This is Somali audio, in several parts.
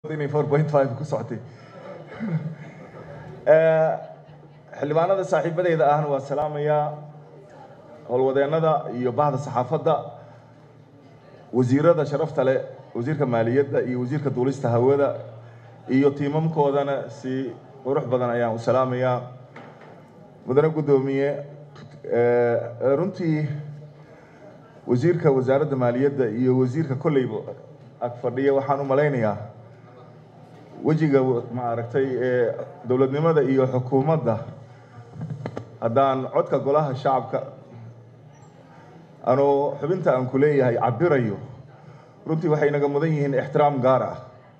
inay four point five ku socotay xildhibaanada saaxiibadeyda ahna waa salaamayaa howlwadeennada iyo bahda saxaafadda wasiirada sharafta leh wasiirka maaliyadda iyo wasiirka duulista hawada iyo tiimamkoodana si qurux badan ayaan u salaamayaa mudane guddoomiye runtii wasiirka wasaaradda maaliyadda iyo wasiirka kolleyba ag fadhiya waxaan u malaynayaa wejiga maaragtay ee dowladnimada iyo xukuumadda haddaan codka golaha shacabka anuu xubinta aan ku leeyahay cabirayo runtii waxay naga mudan yihiin ixtiraam gaar ah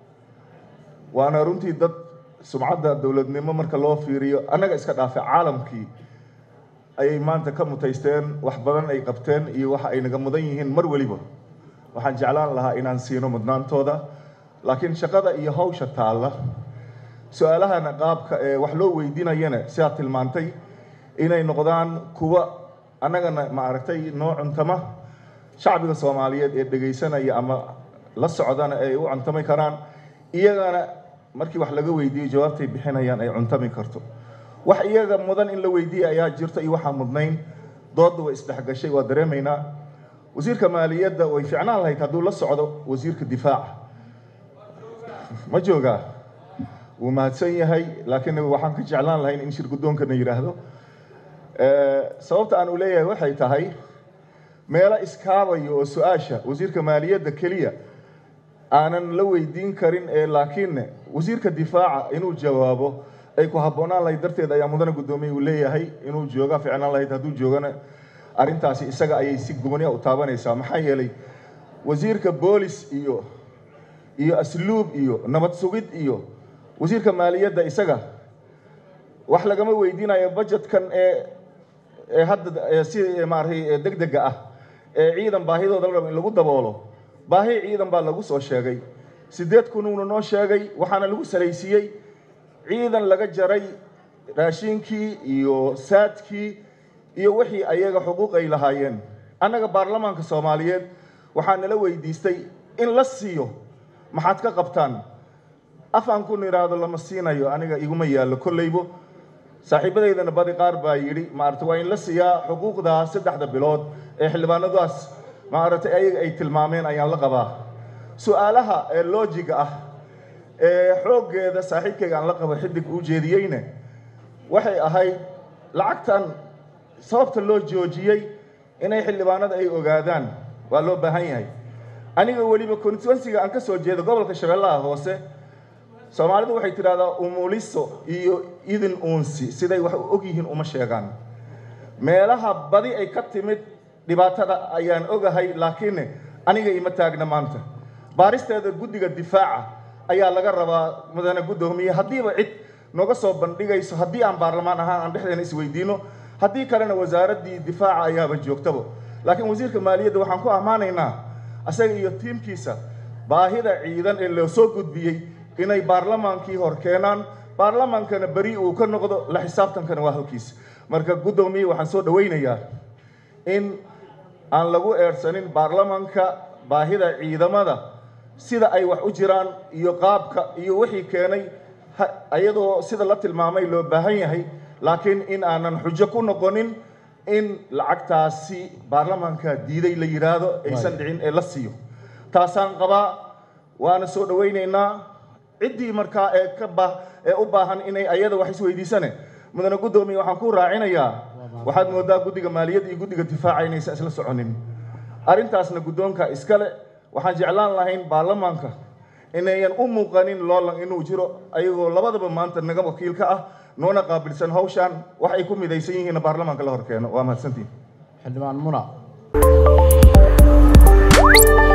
waana runtii dad sumcadda dowladnimo marka loo fiiriyo annaga iska dhaafe caalamkii ayay maanta ka mutaysteen wax badan ay qabteen iyo waxa ay naga mudan yihiin mar weliba waxaan jeclaan lahaa inaan siino mudnaantooda laakiin shaqada iyo hawsha taalla su-aalahana qaabka ee wax loo weydiinayana sidaad tilmaantay inay noqdaan kuwa annagana maaragtay noo cuntama shacbiga soomaaliyeed ee dhegaysanaya ama la socdana ay u cuntami karaan iyagana markii wax laga weydiiyo jawaabtay bixinayaan ay cuntami karto wax iyaga mudan in la weydiiya ayaa jirta iyo waxaa mudnayn doodda way isdhexgashay waa dareemaynaa wasiirka maaliyadda way ficnaan lahayd hadduu la socdo wasiirka difaaca ma joogaa wuu mahadsan yahay laakiin waxaan ka jeclaan lahayn in shir guddoonkana yidhaahdo sababta aan u leeyahay waxay tahay meelo iskaabayo oo su-aasha wasiirka maaliyadda keliya aanan la weydiin karin ee laakiinne wasiirka difaaca inuu jawaabo ay ku habboonaan lahayd darteed ayaa mudane guddoomiye uu leeyahay inuu jooga ficnaan lahayd hadduu joogana arrintaasi isaga ayay si gooniya u taabanaysaa maxaa yeelay wasiirka boolis iyo iyo asluub iyo nabad sugid iyo wasiirka maaliyadda isaga wax lagama weydiinayo budgetkan ee ee hadda si maaragtay deg dega ah ee ciidan baahidooda la rabo in lagu daboolo baahi ciidan baa lagu soo sheegay siddeed kunuuna noo sheegay waxaana lagu salaysiiyey ciidan laga jaray raashinkii iyo saadkii iyo wixii ayaga xuquuq ay lahaayeen annaga baarlamaanka soomaaliyeed waxaa nala weydiistay in la siiyo maxaad ka qabtaan afaan kun idhaahdo lama siinayo aniga iguma yaallo kolleybo saaxiibadeydana badi qaar baa yidhi maaragtay waa in la siiyaa xuquuqdaa saddexda bilood ee xildhibaanadaas maaragtay ayaga ay tilmaameen ayaan la qabaa su-aalaha ee loojiga ah ee xooggeeda saaxiibkayga aan la qabo xidig uu jeediyeyne waxay ahayd lacagtan sababta loo joojiyey inay xildhibaanada ay ogaadaan waa loo baahan yahay aniga weliba constituensiga aan ka soo jeedo gobolka shabeellaha hoose soomaalidu waxay tidhahdaa umuliso iyo idin uunsi siday wax u og yihiin uma sheegaan meelaha badi ay ka timid dhibaatada ayaan ogahay laakiin aniga ima taagna maanta baaristeeda guddiga difaaca ayaa laga rabaa mudane guddoomiye haddiiba cid nooga soo bandhigayso haddii aan baarlamaan ahaan aan dhexdeena isweydiino haddii kalena wasaaraddii difaaca ayaaba joogtaba laakiin wasiirka maaliyadda waxaan ku ammaanaynaa asaga iyo tiimkiisa baahida ciidan ee loo soo gudbiyey inay baarlamaankii hor keenaan baarlamaankana beri uu ka noqdo la xisaabtankana waa halkiis marka guddoomiye waxaan soo dhowaynayaa in aan lagu eersanin baarlamaanka baahida ciidamada sida ay wax u jiraan iyo qaabka iyo wixii keenay iyadoo sida la tilmaamay loo baahan yahay laakiin in aanan xujo ku noqonin in lacagtaasi baarlamaanka diiday la yidhaahdo aysan dhicin ee la siiyo taasaan qabaa waana soo dhowaynaynaa ciddii markaa ee ka ba ee u baahan inay ayada wax isweydiisane mudane guddoomiye waxaan ku raacinayaa waxaad moodaa guddiga maaliyadda iyo guddiga difaaca inaysan isla soconin arrintaasna guddoonka iskale waxaan jeclaan lahayn baarlamaanka inayan u muuqanin loolan inuu jiro ayagoo labadaba maanta naga wakiilka ah noona qaabilsan hawshaan wax ay ku midaysan yihiinna baarlamaanka la hor keeno waa mahadsantiin xildhibaan muna